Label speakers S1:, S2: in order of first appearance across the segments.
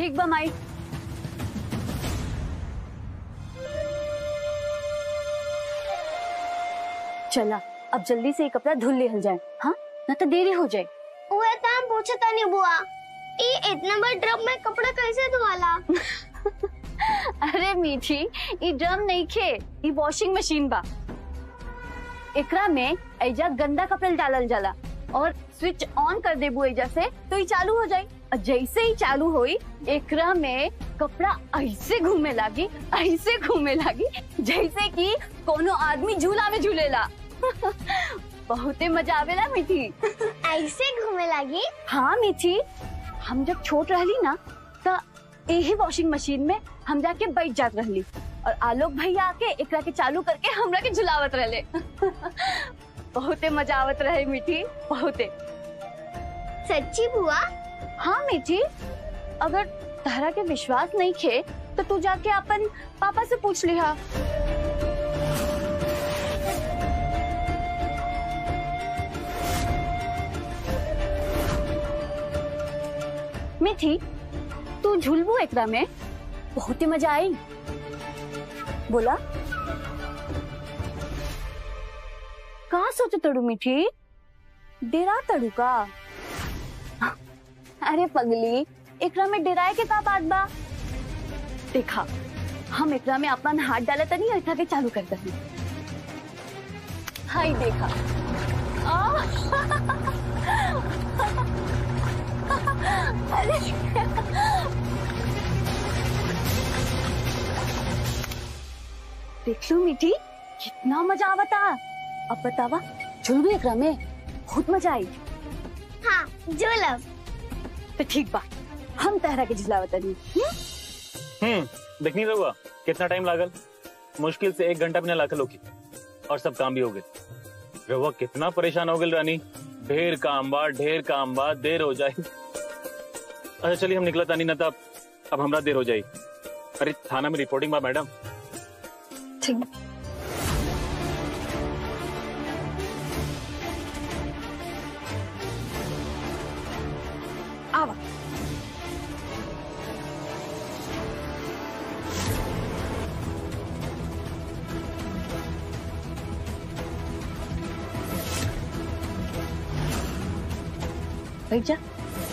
S1: ठीक बा माई चला अब जल्दी से ये कपड़ा धुल लेहल जाए हाँ ना तो देरी हो जाए
S2: उहे तो हम पूछे तानी बुआ ई इतना बड़ ड्रम में कपड़ा कैसे धोवाला
S1: अरे मीठी ये ड्रम नहीं खे ये वॉशिंग मशीन बा एकरा में एजा गंदा कपड़ा डालल जाला और स्विच ऑन कर देबू एजा से तो ये चालू हो जाई और जैसे ही चालू होई एकरा में कपड़ा ऐसे घूमे लागी ऐसे घूमे लागी जैसे कि कोनो आदमी झूला में झूलेला बहुते मजा आवेला मीठी
S2: ऐसे घूमे लगी
S1: हाँ मीठी हम जब छोट रहली ना तो यही वॉशिंग मशीन में हम जाके बैठ जात रहली और आलोक भैया आके एकरा के चालू करके हमरा के झुलावत रहले बहुते मजा आवत रहे मीठी बहुते
S2: सच्ची बुआ
S1: हाँ मीठी अगर तहरा के विश्वास नहीं खे तो तू जाके अपन पापा से पूछ लिहा मीठी तू झुलबू एकरा में बहुत ही मजा आई बोला कहा सोचो तड़ू मीठी डेरा तड़ू का अरे पगली एकरा में डेराए के का बात बा देखा हम एकरा में अपन हाथ डाले तनी एकरा के चालू कर दही हाय देखा आ! अरे देख लो मीठी कितना मजा आवता अब बतावा झुल भी एकरा में बहुत मजा आई
S2: हाँ जुलब
S1: तो ठीक बा हम तहरा के झुलावत नहीं
S3: हम्म देखनी रहुआ कितना टाइम लागल मुश्किल से एक घंटा बिना लाखल होगी और सब काम भी हो गए रहुआ कितना परेशान हो गए रानी ढेर काम बा ढेर काम बा देर हो जाए अच्छा चलिए हम निकला तानी ना तब अब हमरा देर हो जाए अरे थाना में रिपोर्टिंग बा मैडम
S1: ठीक आवा बैठ जा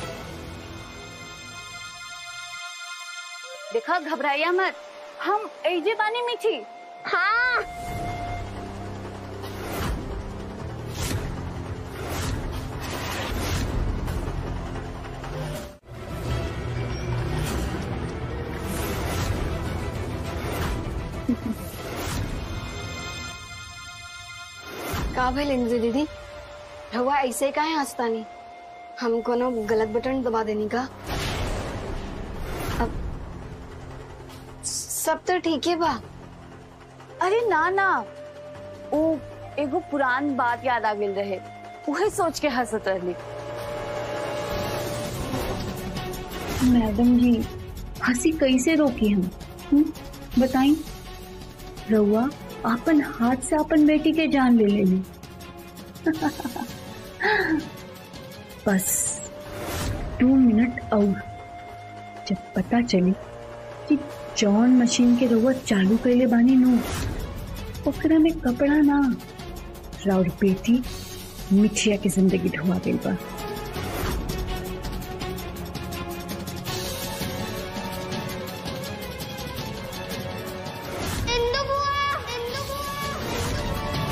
S1: देखा घबराइया मत हम एजे बानी मीठी
S2: हाँ
S4: का भइल इंद्र दीदी रहुआ ऐसे काहे हंसता नहीं हम कोनो गलत बटन दबा देनी का अब सब तो ठीक है बा
S1: अरे ना ना ओ एगो पुरान बात याद आ गेल रहे उहे सोच के हंसत रहली
S5: मैडम जी हंसी कैसे रोकी हम हुँ? बताई रउआ अपन हाथ से अपन बेटी के जान ले लेली बस दो मिनट और जब पता चली कि जॉन मशीन के रउआ चालू कैले बानी नो ओकरा में कपड़ा ना राउर बेटी मिठिया की जिंदगी ढुआ गई बा
S2: इंदु बुआ इंदु बुआ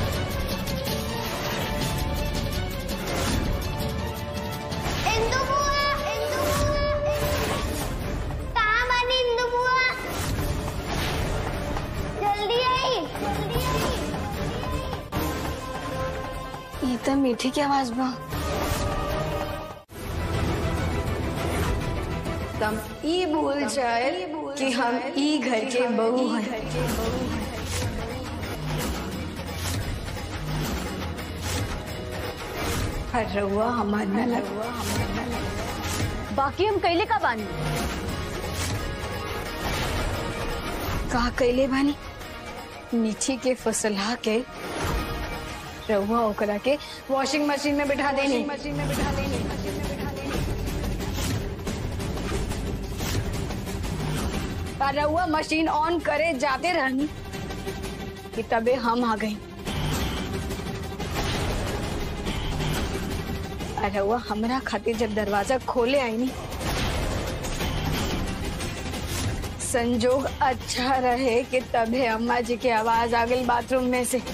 S2: इंदु बुआ इंदु बुआ कहाँ बानी इंदु बुआ जल्दी आई जल्दी आई
S4: ये तो मीठी की आवाज बा
S6: तम ई भूल जाए कि हम ई घर के बहू हैं और रहुआ हमार न लगुआ
S1: बाकी हम कैले का बानी
S4: का कैले बानी
S6: मीठी के फसला के रहुआ ओकरा के वॉशिंग मशीन में बिठा देनी मशीन में बिठा देनी और रहुआ मशीन ऑन करे जाते रहनी कि तबे हम आ गई और रहुआ हमरा खातिर जब दरवाजा खोले आई नी संजोग अच्छा रहे कि तबे अम्मा जी की आवाज आ गई बाथरूम में से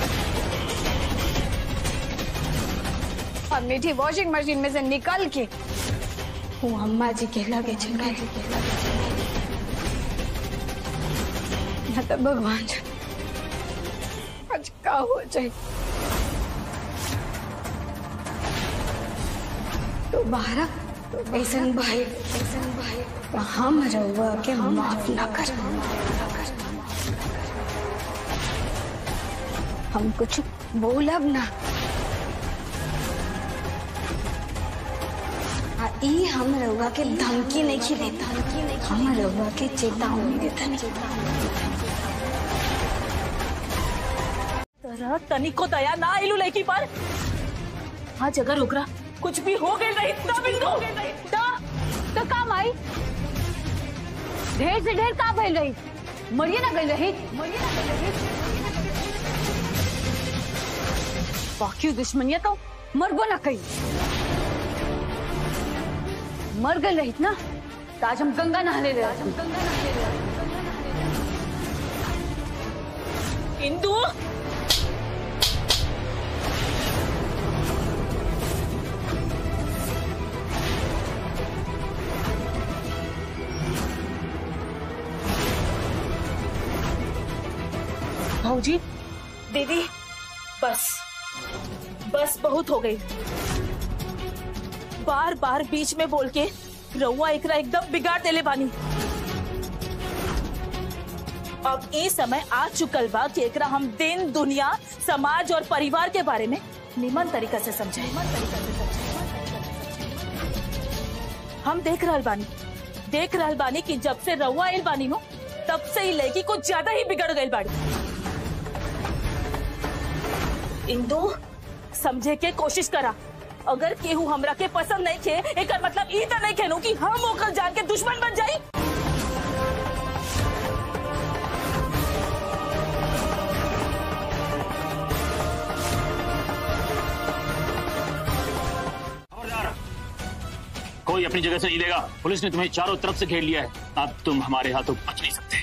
S6: और मीठी वॉशिंग मशीन में से निकल के वो अम्मा जी के लगे चले न तो भगवान जाने आज का हो जाए तो बाहर ऐसन भाई ऐसन भाई तो हम रहुआ के माफ ना कर हम कुछ बोलब ना आ ई हम रहुआ के धमकी नहीं खी देता हम रहुआ के चेतावनी देता नहीं
S7: तोरा तनिको दया ना आइलू लड़की पर आज अगर ओकरा कुछ भी हो गई रही तब इंदू
S1: तो तो काम आई ढेर से ढेर का भइल रही मरिए ना गई रही मरिए ना गई रही बाकी दुश्मनिया तो मरबो ना कही मर गई रही ना तो आज हम गंगा नहाने ले आज हम गंगा नहाने ले
S7: इंदू भाजी दीदी बस बस बहुत हो गई बार बार बीच में बोल के रउआ एकरा एकदम बिगाड़ देले बानी अब ये समय आ चुकल बा कि एकरा हम दिन दुनिया समाज और परिवार के बारे में निमन तरीका से समझाए हम देख रहल बानी देख रहल बानी कि जब से रउआ आइल बानी नो तब से ही लड़की कुछ ज्यादा ही बिगड़ गई बाड़ी इंदू समझे के कोशिश करा अगर केहू हमरा के पसंद नहीं खे एक मतलब ई तो नहीं खेनू कि हम ओकर जान के दुश्मन बन जाई
S3: खबरदार कोई अपनी जगह से नहीं देगा पुलिस ने तुम्हें चारों तरफ से घेर लिया है अब तुम हमारे हाथों बच नहीं सकते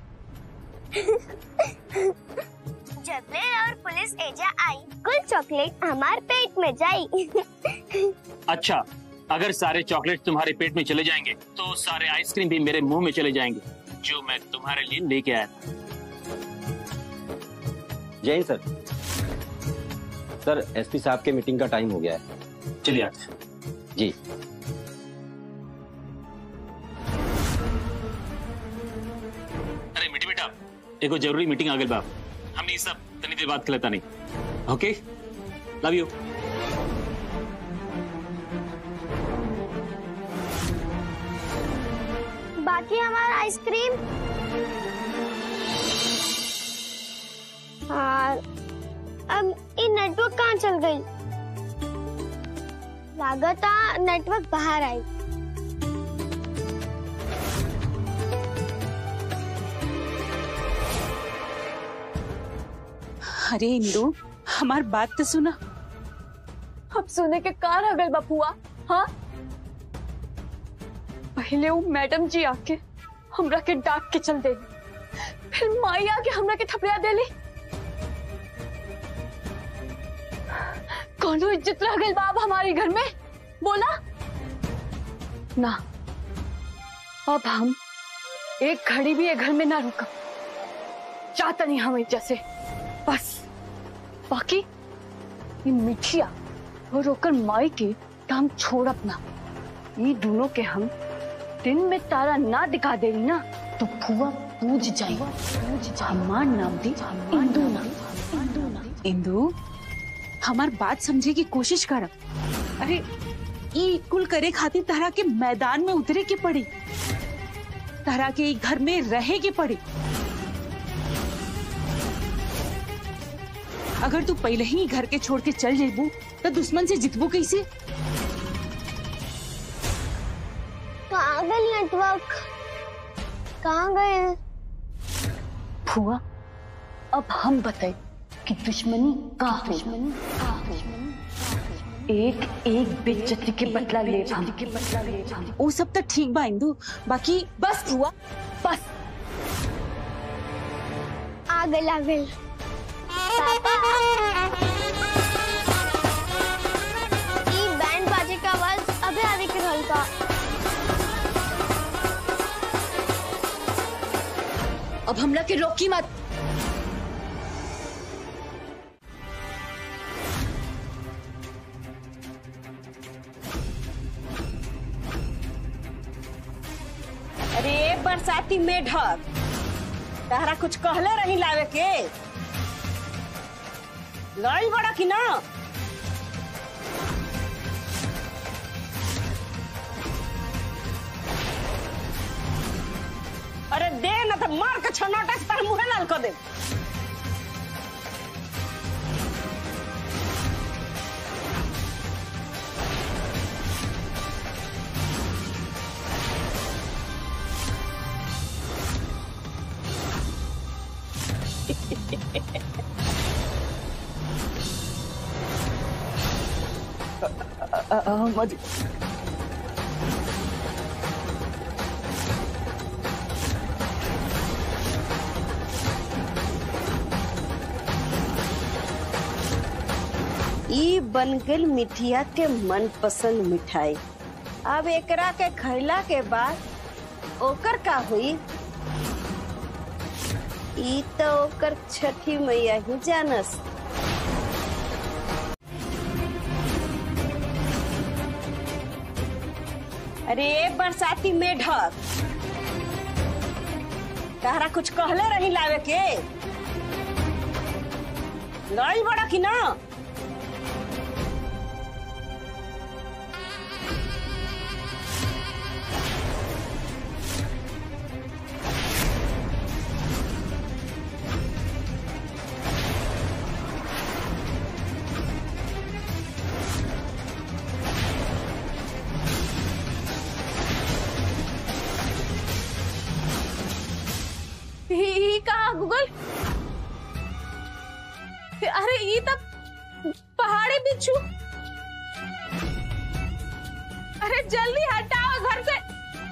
S2: जबले और पुलिस एजा आई कुल चॉकलेट हमार पेट में जाई
S3: अच्छा अगर सारे चॉकलेट तुम्हारे पेट में चले जाएंगे तो सारे आइसक्रीम भी मेरे मुंह में चले जाएंगे जो मैं तुम्हारे लिए लेके आया था
S8: जैन सर सर एसपी साहब के मीटिंग का टाइम हो गया है
S3: चलिए आते हैं।
S8: जी
S3: अरे मिठी बेटा एगो जरूरी मीटिंग आ गई बाप हमने ये सब तनी देर बाद खिलाता नहीं ओके लव यू
S2: बाकी हमारा आइसक्रीम और अब ये नेटवर्क कहाँ चल गई लागता नेटवर्क बाहर आई
S7: अरे इंदू हमार बात तो सुना
S1: अब सुने के कार अगल बपुआ हाँ पहले वो मैडम जी आके हमरा के डाक के चल दे फिर माई आके हमरा के थपड़िया देली कौनो इज्जत रह गई बाब हमारे घर में बोला ना अब हम एक घड़ी भी ये घर में ना रुका चाहता नहीं हम जैसे बस बाकी ये मिठिया और होकर माई के तो हम छोड़ अपना ये दोनों के हम दिन में तारा ना दिखा दे रही ना तो फुआ पूज जाए पूज जाए हमार नाम दी इंदू ना इंदू ना
S7: इंदू हमार बात समझे की कोशिश कर अरे ई कुल करे खातिर तारा के मैदान में उतरे के पड़ी तारा के ई घर में रहे के पड़ी अगर तू पहले ही घर के छोड़ के चल जेबू तो दुश्मन से जितबू कैसे
S2: पागल नेटवर्क कहाँ गए
S1: फुआ अब हम बताए कि दुश्मनी का दुश्मनी एक एक बेइज्जती के बदला ले हम के बदला ले हम
S7: वो सब तो ठीक बा इंदू बाकी
S1: बस फुआ बस
S2: आ गए आ गए पापा ई बैंड बाजे का आवाज अबे आवे के रहल का
S1: अब हमला के रोकी मत
S9: अरे बरसाती मेढक तहरा कुछ कहले रही लावे के लाई बड़ा कि ना अरे दे ना तो मार के छनौटा से तार मुहे लाल कर दे
S3: अम्मा जी
S9: ई बन गई मिठिया के मनपसंद मिठाई अब एकरा के खैला के बाद ओकर का हुई ई तो ओकर छठी मैया ही जानस अरे बरसाती मेढक तहरा कुछ कहले रही लावे के लाई बड़ा कि ना
S7: ही कहा गूगल अरे ये तब पहाड़ी बिच्छू अरे जल्दी हटाओ घर से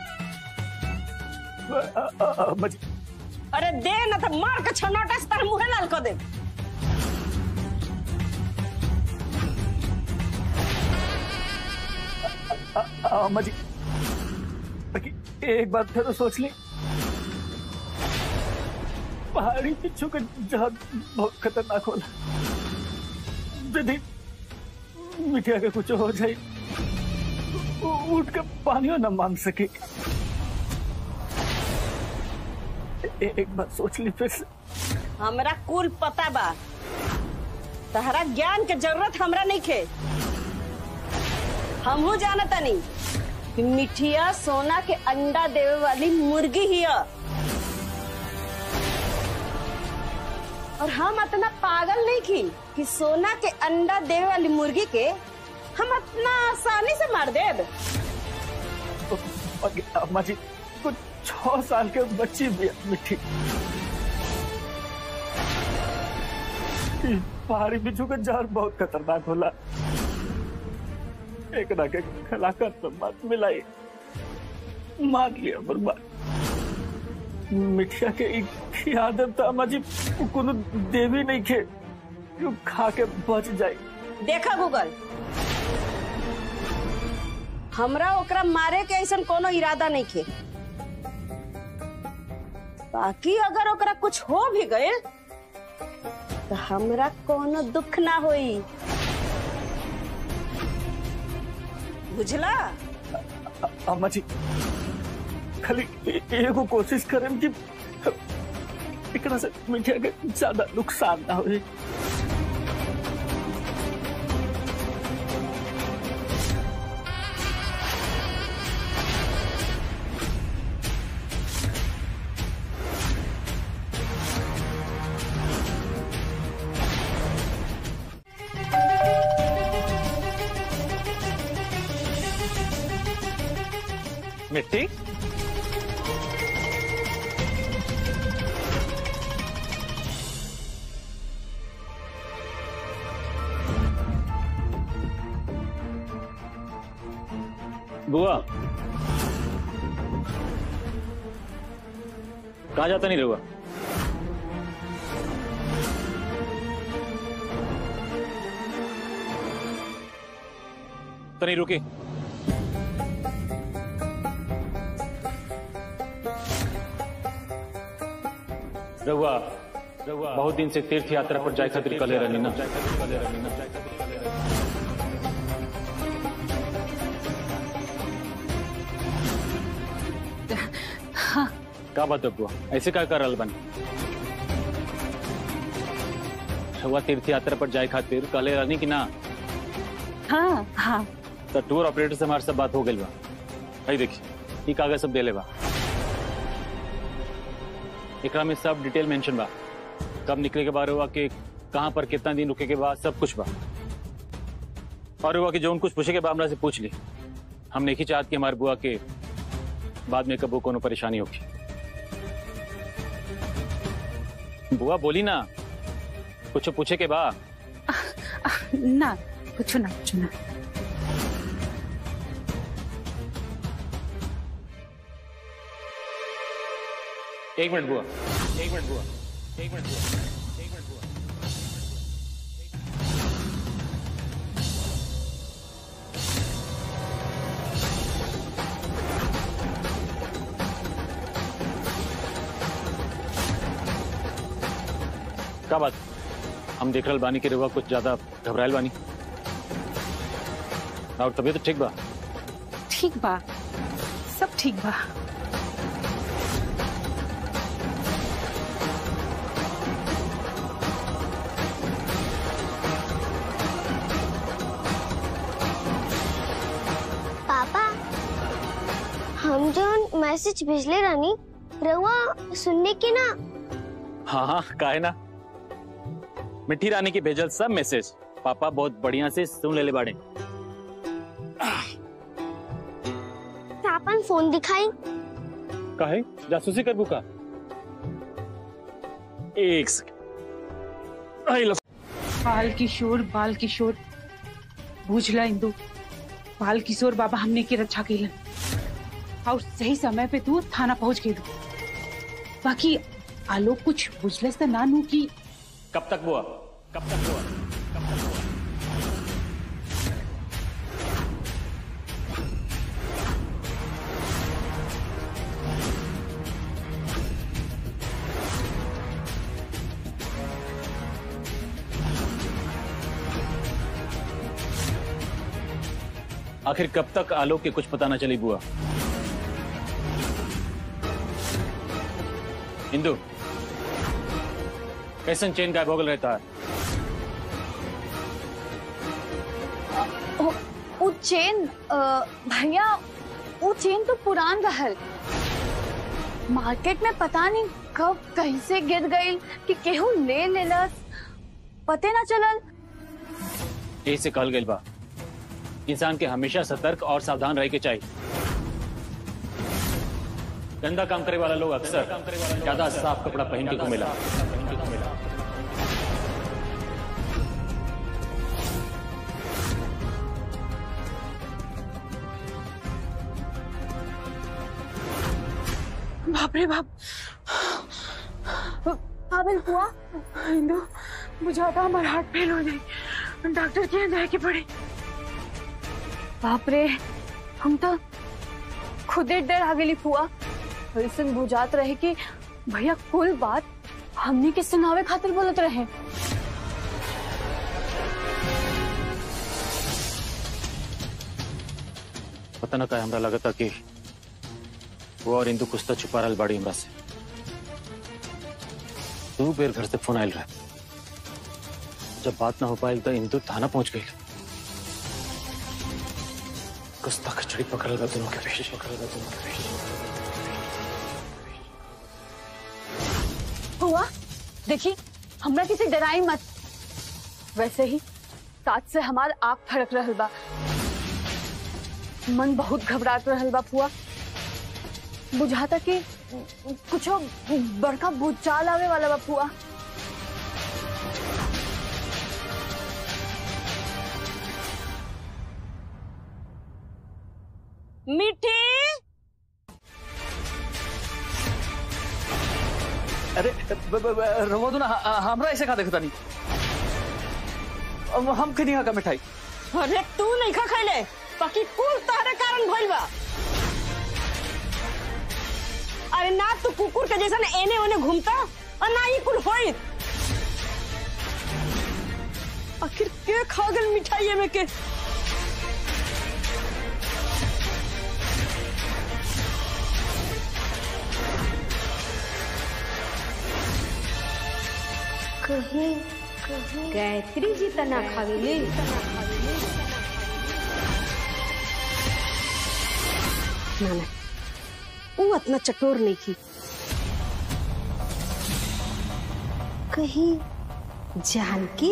S3: अम्मा जी
S9: अरे दे ना तो मार के छनौटा से तार मुहे लाल कर दे
S3: अम्मा जी बाकी एक बात फिर सोच ली पहाड़ी पिच्छू का जहाज बहुत खतरनाक होला यदि मिठिया के कुछ हो जाए वो उठ के पानियों न मांग सके ए- एक बात सोच ली फिर से
S9: हमरा कुल पता बा तहरा ज्ञान के जरूरत हमरा नहीं खे हमहू जानता नहीं कि मिठिया सोना के अंडा देवे वाली मुर्गी ही है और हम इतना पागल नहीं की कि सोना के अंडा देवे वाली मुर्गी के हम इतना आसानी से मार देब
S3: बाकी अम्मा जी कुछ छह साल के बच्ची भी है मिठी ई पहाड़ी बिच्छू का जहर बहुत खतरनाक होला एक ना के खलाकर तो मत मिलाई मार लिया बर्बाद मिठिया के एक आदत तो अम्मा जी कोनो देवी नहीं खे जो खा के बच जाए
S9: देखा गूगल हमरा ओकरा मारे के ऐसा कोनो इरादा नहीं खे बाकी अगर ओकरा कुछ हो भी गए तो हमरा कोनो दुख ना होई बुझला
S3: अम्मा जी खाली ए- एगो कोशिश करें कि एकरा से मिठिया के ज्यादा नुकसान ना होए
S10: मिट्टी
S3: बुआ कहा जाता नहीं रहुआ तो नहीं रुके रहुआ रहुआ बहुत दिन से तीर्थ यात्रा पर जाए खातिर कले रहनी ना का बात है बुआ ऐसे क्या कर रहा बन रहुआ तीर्थ यात्रा पर जाए खातिर कले रहनी कि ना
S7: हाँ हाँ
S3: तो टूर ऑपरेटर से हमारे सब बात हो गई बा भाई देखिए ये कागज सब देले बा एकरा में सब डिटेल मेंशन बा कब निकले के बारे हुआ कि कहाँ पर कितना दिन रुके के बाद सब कुछ बा और हुआ कि जो उन कुछ पूछे के बाद हमरा से पूछ ली हम नहीं चाहत कि हमारे बुआ के बाद में कबो कोनो परेशानी होगी बुआ बोली ना कुछ पूछे के बा
S7: ना कुछ ना कुछ ना
S3: एक मिनट बुआ एक मिनट बुआ एक मिनट बुआ एक मिनट बुआ का बात हम देख रहल बानी के रेवा कुछ ज्यादा घबराइल बानी और तबीयत तो ठीक बा
S7: ठीक बा सब ठीक बा
S2: पापा हम जो मैसेज भेजले रानी रहुआ सुनने के ना
S3: हाँ हाँ काहे ना मिठी रानी की भेजल सब मैसेज पापा बहुत बढ़िया से सुन ले ले बाड़े
S2: अपन फोन दिखाई
S3: काहे जासूसी कर बुका एक सेकंड आई लव
S7: बाल किशोर बाल किशोर बुझला इंदु बाल किशोर बाबा हमने की रक्षा कैलन और सही समय पे तू थाना पहुंच गई बाकी आलोक कुछ बुझलस त ना नू की
S3: कब तक बुआ कब तक बुआ कब तक बुआ आखिर कब तक आलोक के कुछ पता ना चली बुआ इंदु कैसन चेन गायब हो गल रहता है
S1: ओ, वो चेन अ, भैया वो चेन तो पुरान रहल मार्केट में पता नहीं कब कहीं से गिर गई कि केहू ले लेलस पते ना चलल
S3: यही से कहल गई बा इंसान के हमेशा सतर्क और सावधान रह के चाहिए गंदा काम करे वाला लोग अक्सर ज्यादा साफ कपड़ा पहन के घूमेला
S7: बाप रे बाप
S1: पागल हुआ
S7: इंदु बुझाता हमारा हार्ट फेल हो जाए डॉक्टर के यहाँ जाए के पड़े
S1: बाप रे हम तो खुदे डर आ गई फुआ ऐसे बुझात रहे कि भैया कुल बात हमने के सुनावे खातिर बोलत रहे
S3: पता ना का हमरा लगता कि वो और इंदु कुछ तो छुपा रहा बाड़ी हमरा से दो बेर घर से फोन आयल रहा जब बात ना हो पाई तो इंदु थाना पहुंच गई कुछ तो खिचड़ी पकड़ल बा दोनों के बीच पकड़ल बा दोनों के बीच
S1: हुआ देखी हमरा किसी डराई मत वैसे ही साथ से हमार आग फड़क रहल बा मन बहुत घबरात रहल बा फुआ बुझाता कि कुछो बड़का भूचाल आवे वाला बा फुआ
S9: मिठी
S10: अरे ब- ब- ब- रवा दो ना ह- हमरा ऐसे खा देखता नहीं अब हम कहीं खा मिठाई
S9: अरे तू नहीं खा खैले बाकी कुल तहरे कारण भइल बा अरे ना तू कुकुर के जैसा एने ओने घूमता और ना ही कुल होई आखिर के खा गल मिठाई में के
S2: कहीं
S9: गायत्री जी तना खावेली ना ना वो इतना चटोर नहीं की कहीं जानकी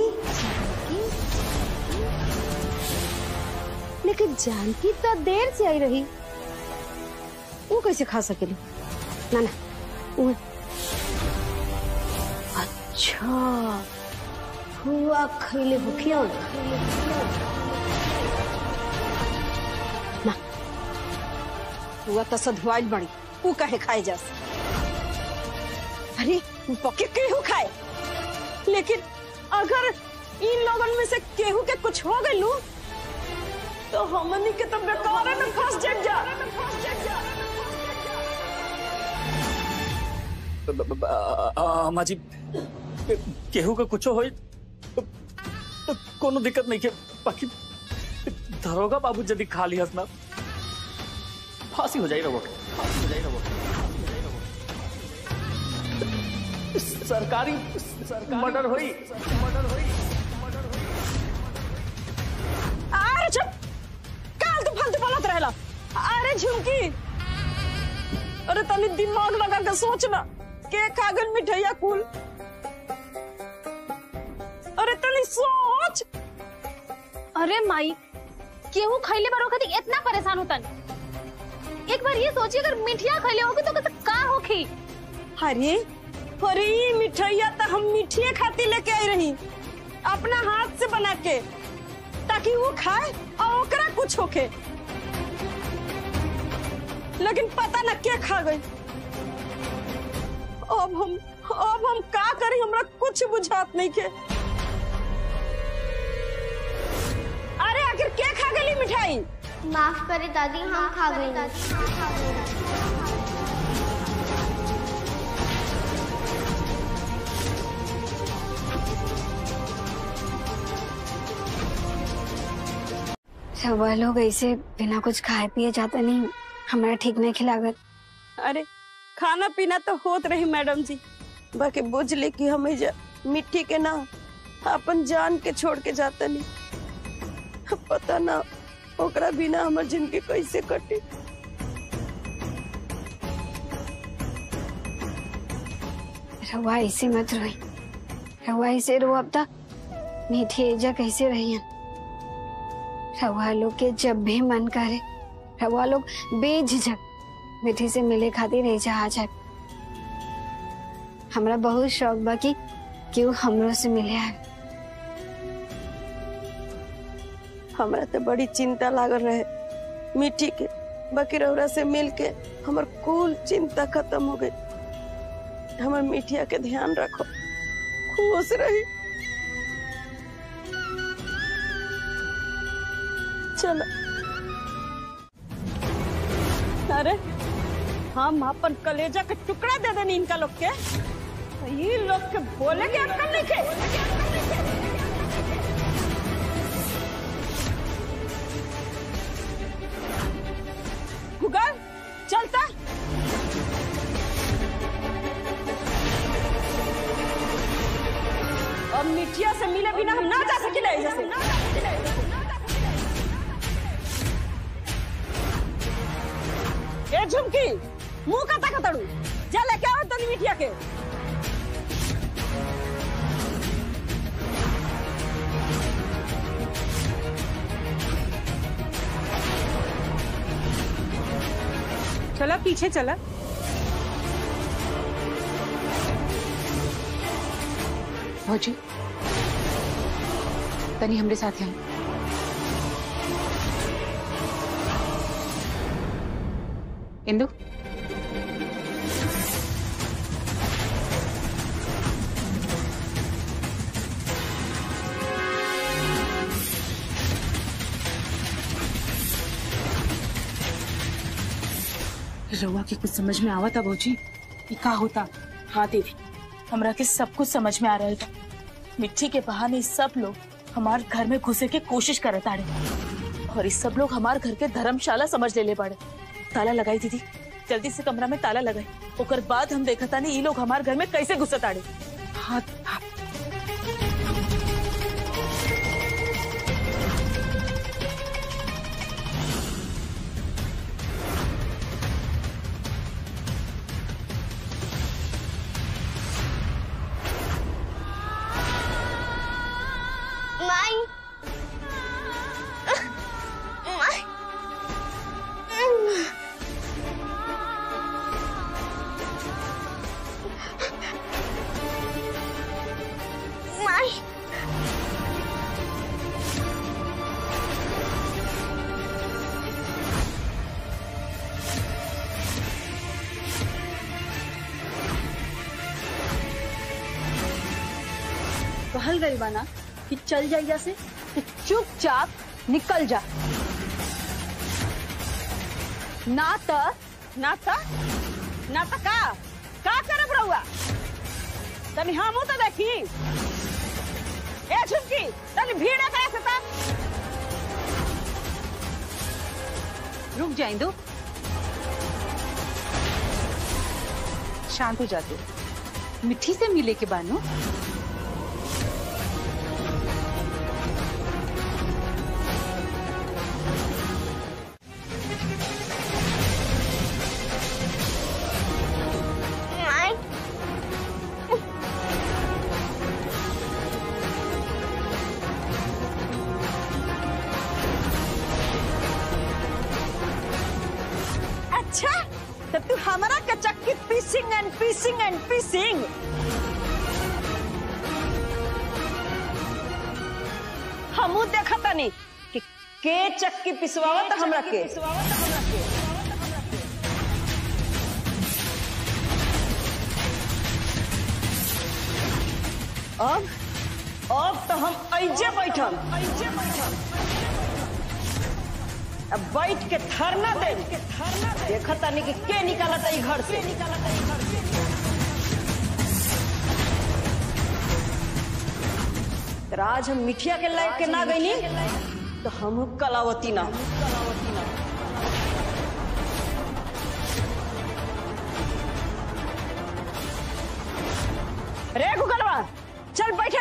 S9: लेकिन जानकी तो देर से आई रही वो कैसे खा सकेली ना ना वो अच्छा हुआ खैले भूखिया ना हुआ तो सधुआल बड़ी वो कहे खाए जा अरे पके केहू खाए लेकिन अगर इन लोगन में से केहू के कुछ हो गई तो हमनी के तो बेकार में फंस जाए जा
S10: ब- ब- ब- आ- आ- अम्मा जी केहू का कुछो होई तो, तो कोनो दिक्कत नहीं के बाकी दरोगा बाबू यदि खा लिया ना फांसी हो जाई रहो फांसी हो जाई रहो सरकारी मर्डर होई मर्डर होई
S9: अरे चुप काल तू फालतू बोलत रहला अरे झुमकी अरे तनी दिमाग लगा के सोच ना के कागज मिठाइया कुल अरे तनी सोच
S1: अरे माई केहू खैले बारो खातिर इतना परेशान होतन एक बार ये सोचिए अगर मिठिया खैले होगी तो कैसे का होखी
S9: अरे अरे ई मिठाइया तो हम मिठिए खातिर लेके आई रही अपना हाथ से बना के ताकि वो खाए और ओकरा कुछ होके लेकिन पता न के खा गई अब हम अब हम का करी हमरा कुछ बुझात नहीं के अरे आखिर के खा गई मिठाई
S2: माफ करे दादी हम खा गए
S4: सब वह लोग ऐसे बिना कुछ खाए पिए जाते नहीं हमारा ठीक नहीं खिलागत
S9: अरे खाना पीना तो होत रही मैडम जी बाकी बुझ ली कि हमें जा, मिट्टी के ना अपन जान के छोड़ के जाता नहीं पता ना ओकरा बिना हमर जिंदगी कैसे कटी
S4: रवा ऐसे मत रोई रवा ऐसे रो अब तक मीठी एजा कैसे रही है रवा लोग के जब भी मन करे रवा लोग बेझिझक मीठी से मिले खातिर एजा आ जाए हमरा बहुत शौक बा कि क्यों हमरो से मिले आए
S9: हमरा तो बड़ी चिंता लागल रहे मिट्टी के बाकी रौरा से मिल के हमर कुल चिंता खत्म हो गई हमर मिठिया के ध्यान रखो खुश रही चलो अरे हम अपन कलेजा के टुकड़ा दे देनी इनका लोग के तो ये लोग के बोले के अक्कल नहीं के गूगल चलता अब मिठिया से मिले बिना हम ना जा सकिले जैसे ए झुमकी मुंह कता कतड़ू जा लेके आओ तनी मिठिया के
S7: चला पीछे चला भौजी तनी हमरे साथ आई इंदु रउआ के कुछ समझ में आवा था भौजी ये का होता
S11: हाँ देवी हमरा के सब कुछ समझ में आ रहा था मिट्टी के बहाने सब लोग हमारे घर में घुसे के कोशिश करत आड़े और इस सब लोग हमारे घर के धर्मशाला समझ ले ले पड़े ताला लगाई दीदी जल्दी से कमरा में ताला लगाई ओकर बाद हम देखा था ये लोग हमारे घर में कैसे घुसत आड़े
S7: हाँ हाँ
S2: माई माई माई
S1: कहल गई बाना कि चल जाइया से तो चुपचाप निकल जा ना त
S9: ना त ना त का का करब रहुआ तनी हमू तो देखी ए झुमकी तनी भीड़ करे से ता
S7: रुक जा इंदु शांत हो जाते मिट्टी से मिले के बानो
S2: माई
S9: अच्छा तो तू हमारा के चक्की पीसिंग एंड पीसिंग एंड पीसिंग हमू देखा तनी कि के चक्की पिसवावत हमरा के अब अब तो हम ऐजे बैठल ऐजे बैठल अब बैठ के धरना दे देखा तानी कि के निकालत ई घर से तर आज हम मिठिया के लायक के ना गईनी तो हम कलावती ना रे गुगलवा चल बैठ